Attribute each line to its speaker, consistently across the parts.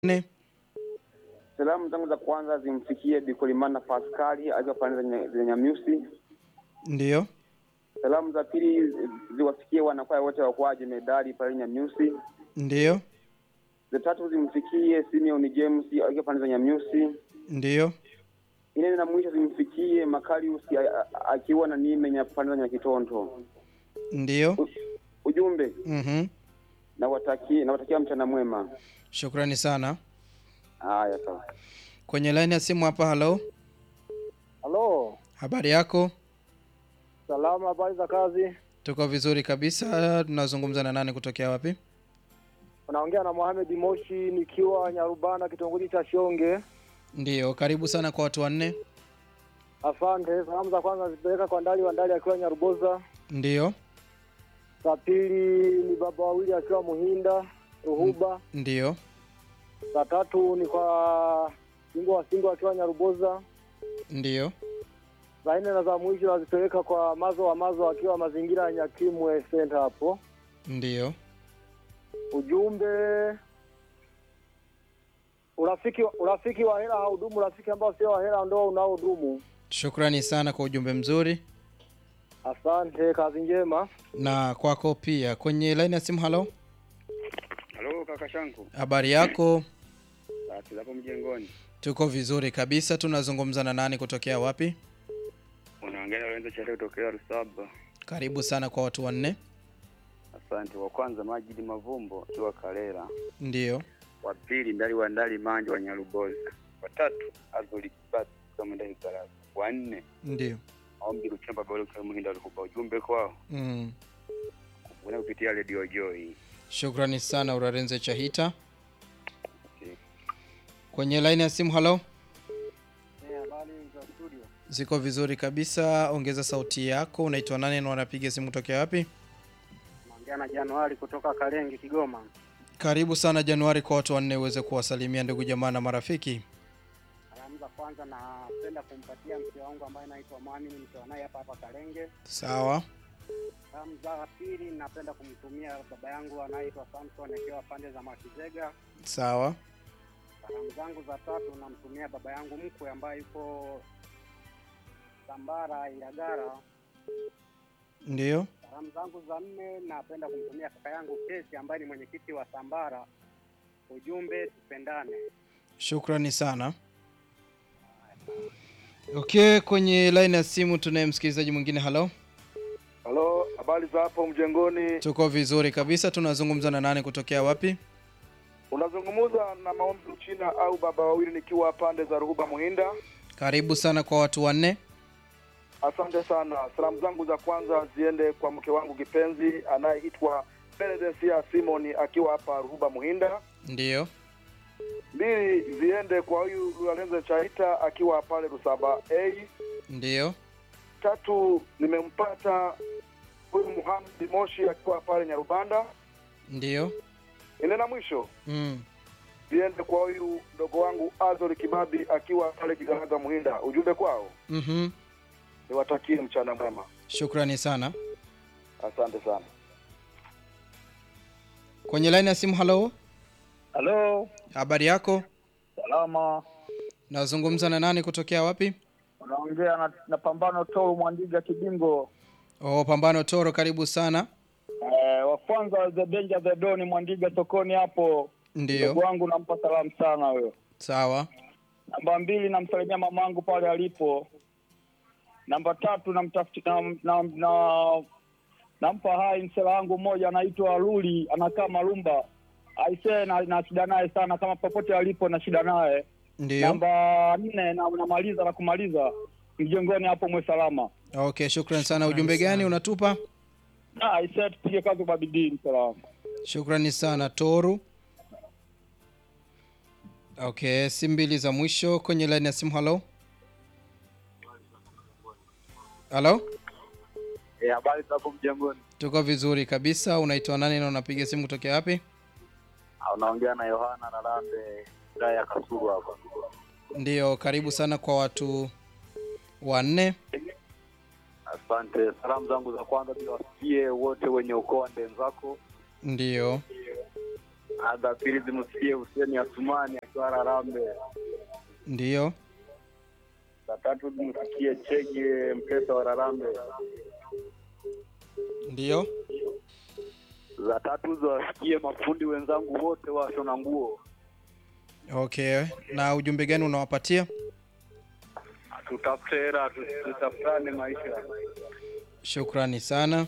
Speaker 1: nne.
Speaker 2: Salamu zangu za kwanza zimfikie Bikolimana Paskali akiwa pande za Nya- za Nyamyusi.
Speaker 1: Ndiyo,
Speaker 2: Salamu za pili ziwafikie wanakwaya wote wakwaje medali pale Nyamyusi.
Speaker 1: ndiyo,
Speaker 2: Za tatu zimfikie Simeon James akiwa pande za Nyamyusi.
Speaker 1: ndiyo,
Speaker 2: Ine na mwisho zimfikie Makarius a- a- akiwa na Nimenya pande za Nyakitonto.
Speaker 1: ndiyo.
Speaker 2: U- Ujumbe
Speaker 1: Mhm.
Speaker 2: nawatakia nawatakia mchana mwema.
Speaker 1: Shukrani sana.
Speaker 2: Haya sawa.
Speaker 1: Kwenye laini ya simu hapa, halo,
Speaker 3: Halo,
Speaker 1: habari yako?
Speaker 3: salamu, habari za kazi?
Speaker 1: Tuko vizuri kabisa. Tunazungumza na nani kutokea wapi?
Speaker 3: Unaongea na Mohamed Moshi nikiwa Nyarubana, kitongoji cha Shonge.
Speaker 1: Ndiyo, karibu sana kwa watu wanne.
Speaker 3: Asante. Salamu za kwanza zipeleka kwa Ndali wa Ndali akiwa Nyaruboza.
Speaker 1: Ndiyo,
Speaker 3: Za pili ni baba wawili akiwa Muhinda Ruhuba.
Speaker 1: ndiyo,
Speaker 3: Za tatu ni kwa Singo wa Singo akiwa Nyaruboza.
Speaker 1: ndiyo,
Speaker 3: Za nne na za mwisho nazipeleka kwa Mazo wa Mazo akiwa mazingira ya Nyakimwe Center hapo.
Speaker 1: ndiyo.
Speaker 3: Ujumbe urafiki, urafiki wa hela haudumu, urafiki ambao sio wa hela ndio unaodumu.
Speaker 1: Shukrani sana kwa ujumbe mzuri
Speaker 3: Asante, kazi njema.
Speaker 1: na kwako pia. Kwenye laini ya simu, halo,
Speaker 4: Halo kaka Shanku,
Speaker 1: habari yako?
Speaker 4: sasa hapo mjengoni.
Speaker 1: Tuko vizuri kabisa. Tunazungumza na nani kutokea wapi?
Speaker 4: Unaongea na Lorenzo Chale kutokea Rusaba.
Speaker 1: Karibu sana kwa watu wanne.
Speaker 4: Asante. Wa kwanza Majidi Mavumbo akiwa Karera,
Speaker 1: Ndiyo,
Speaker 4: wa pili Ndali wa Ndali Manje wa Nyarubozi, wa tatu Azoli Kibati kama Ndali Karatu, wa nne
Speaker 1: ndiyo.
Speaker 4: Ombi Luchemba Bolo kwa Muhinda Lukuba. Ujumbe kwao
Speaker 1: Mm.
Speaker 4: una kupitia Radio Joy.
Speaker 1: Shukrani sana Urarenze Chahita.
Speaker 4: Okay.
Speaker 1: Kwenye laini ya simu, halo,
Speaker 3: Habari za studio.
Speaker 1: ziko vizuri kabisa. Ongeza sauti yako. Unaitwa nani na unapiga simu kutokea wapi?
Speaker 3: Naongea na Januari kutoka Kalenge, Kigoma.
Speaker 1: Karibu sana Januari kwa watu wanne uweze kuwasalimia ndugu jamaa na marafiki.
Speaker 3: Salamu za kwanza napenda kumpatia mke wangu ambaye anaitwa Mwamini, nikiwa naye hapa hapa Kalenge.
Speaker 1: Sawa,
Speaker 3: Salamu za pili napenda kumtumia baba yangu anayeitwa Samson akiwa pande za Makizega.
Speaker 1: sawa,
Speaker 3: Salamu zangu za tatu namtumia baba yangu mkwe ambaye yuko Sambara Ilagara.
Speaker 1: ndiyo.
Speaker 3: Salamu zangu za nne napenda kumtumia kaka yangu Kesi ambaye ni mwenyekiti wa Sambara. Ujumbe tupendane.
Speaker 1: Shukrani sana. Okay, kwenye laini ya simu tunaye msikilizaji mwingine. Halo,
Speaker 5: Halo, habari za hapo mjengoni?
Speaker 1: tuko vizuri kabisa. Tunazungumza na nani kutokea wapi?
Speaker 5: Unazungumza na Maombi Uchina au baba wawili, nikiwa pande za Ruhuba Muhinda.
Speaker 1: Karibu sana kwa watu wanne.
Speaker 5: Asante sana. Salamu zangu za kwanza ziende kwa mke wangu kipenzi anayeitwa Benedesia Simoni akiwa hapa Ruhuba Muhinda.
Speaker 1: Ndiyo,
Speaker 5: Mbili ziende kwa huyu Lorenzo Chaita akiwa pale Rusaba A.
Speaker 1: ndiyo,
Speaker 5: Tatu nimempata huyu Muhammad Moshi akiwa pale Nyarubanda.
Speaker 1: ndiyo.
Speaker 5: Ile na mwisho
Speaker 1: Mm.
Speaker 5: ziende kwa huyu mdogo wangu Azori Kibabi akiwa pale Kigaraga Muhinda. Ujumbe kwao
Speaker 1: Mhm.
Speaker 5: niwatakie mchana mwema,
Speaker 1: Shukrani sana.
Speaker 5: asante sana.
Speaker 1: Kwenye laini ya simu, halo,
Speaker 3: Halo,
Speaker 1: habari yako?
Speaker 3: salama.
Speaker 1: Nazungumza na nani kutokea wapi?
Speaker 3: Unaongea na, na Pambano Tolu Mwandiga Kibingo.
Speaker 1: Oh, Pambano Toro, karibu sana.
Speaker 3: Eh, wa kwanza the danger the don Mwandiga sokoni hapo.
Speaker 1: Ndiyo,
Speaker 3: Ndugu wangu nampa salamu sana huyo.
Speaker 1: sawa,
Speaker 3: Namba mbili namsalimia mamangu pale alipo. Namba tatu namtafuti na, na, na, nampa hai msela wangu mmoja anaitwa Luli anakaa Malumba. Aisee na, na shida naye sana kama popote alipo na shida naye.
Speaker 1: ndiyo.
Speaker 3: Namba nne na namaliza na kumaliza mjengoni hapo mwe salama.
Speaker 1: Okay, shukrani sana. Ujumbe gani unatupa?
Speaker 3: Ah, aisee tupige kazi kwa bidii msela
Speaker 1: Shukrani sana Toru. Okay, si mbili za mwisho kwenye laini ya simu. Halo, halo,
Speaker 5: Eh, habari za hapo mjengoni?
Speaker 1: tuko vizuri kabisa. Unaitwa nani na unapiga simu kutokea wapi?
Speaker 5: Unaongea na Yohana na Lambe wilaya ya Kasulu hapa.
Speaker 1: Ndiyo, karibu sana kwa watu wanne.
Speaker 5: Asante. Salamu zangu za kwanza ziwasikie wote wenye ukoo wa ndenzako.
Speaker 1: Ndiyo,
Speaker 4: Za pili zimsikie Huseni Asumani akiwa Rarambe.
Speaker 1: Ndiyo.
Speaker 4: Za tatu zimsikie Chege Mpesa wa Rarambe.
Speaker 1: Ndiyo.
Speaker 4: Za tatu ziwasikie mafundi wenzangu wote wa shona nguo.
Speaker 1: Okay. Na ujumbe gani unawapatia?
Speaker 4: Tutafute hela, tu- tutafutane maisha.
Speaker 1: Shukrani sana.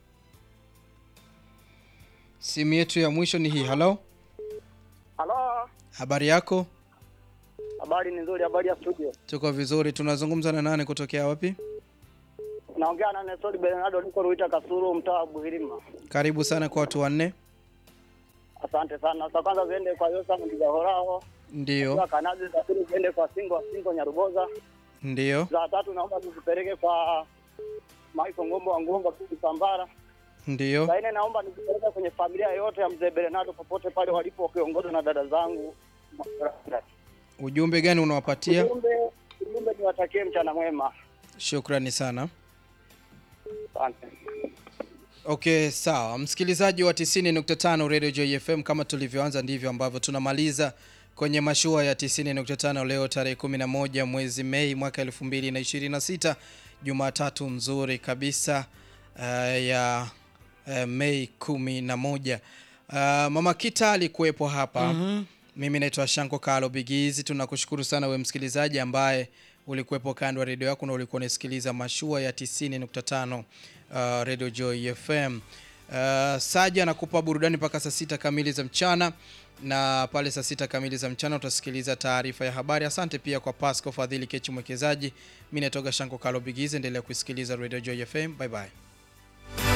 Speaker 1: Simu yetu ya mwisho ni hii. Halo,
Speaker 3: Halo,
Speaker 1: habari yako?
Speaker 3: habari ni nzuri, habari ya studio.
Speaker 1: Tuko vizuri. Tunazungumza na nani kutokea wapi?
Speaker 3: Naongea na Nestori Bernardo, niko Ruita Kasuru, mtaa wa Buhirima.
Speaker 1: Karibu sana kwa watu wanne.
Speaker 3: Asante sana. Za kwanza ziende kwa Yosa Mtigahorao,
Speaker 1: Ndiyo,
Speaker 3: za Kanazi, za pili ziende kwa Singo Singo Nyaruboza,
Speaker 1: ndiyo,
Speaker 3: za tatu naomba nizipeleke kwa Maiko Ngombo wa Ngombo Kisambara.
Speaker 1: ndiyo.
Speaker 3: Za nne naomba nizipeleke kwenye familia yote ya mzee Bernardo popote pale walipo, wakiongozwa na dada zangu.
Speaker 1: Ujumbe gani unawapatia?
Speaker 3: Ujumbe ujumbe, niwatakie mchana mwema.
Speaker 1: Shukrani sana.
Speaker 3: Asante.
Speaker 1: Okay, sawa. Msikilizaji wa 90.5 Radio Joy FM, kama tulivyoanza ndivyo ambavyo tunamaliza kwenye mashua ya 90.5 leo tarehe 11 mwezi Mei mwaka 2026, Jumatatu nzuri kabisa uh, ya uh, Mei 11. Uh, Mama Kita alikuwepo hapa. Mimi naitwa Shanko Kalo Bigizi. Tunakushukuru sana we msikilizaji ambaye ulikuwepo kando ya redio yako na ulikuwa unasikiliza mashua ya 90.5 uh, Radio Joy FM. Uh, Saja anakupa burudani mpaka saa sita kamili za mchana na pale saa sita kamili za mchana utasikiliza taarifa ya habari. Asante pia kwa Pasco Fadhili Kechi mwekezaji. Mimi natoka Shanko Kalo Bigizi, endelea kusikiliza Radio Joy FM. Bye bye.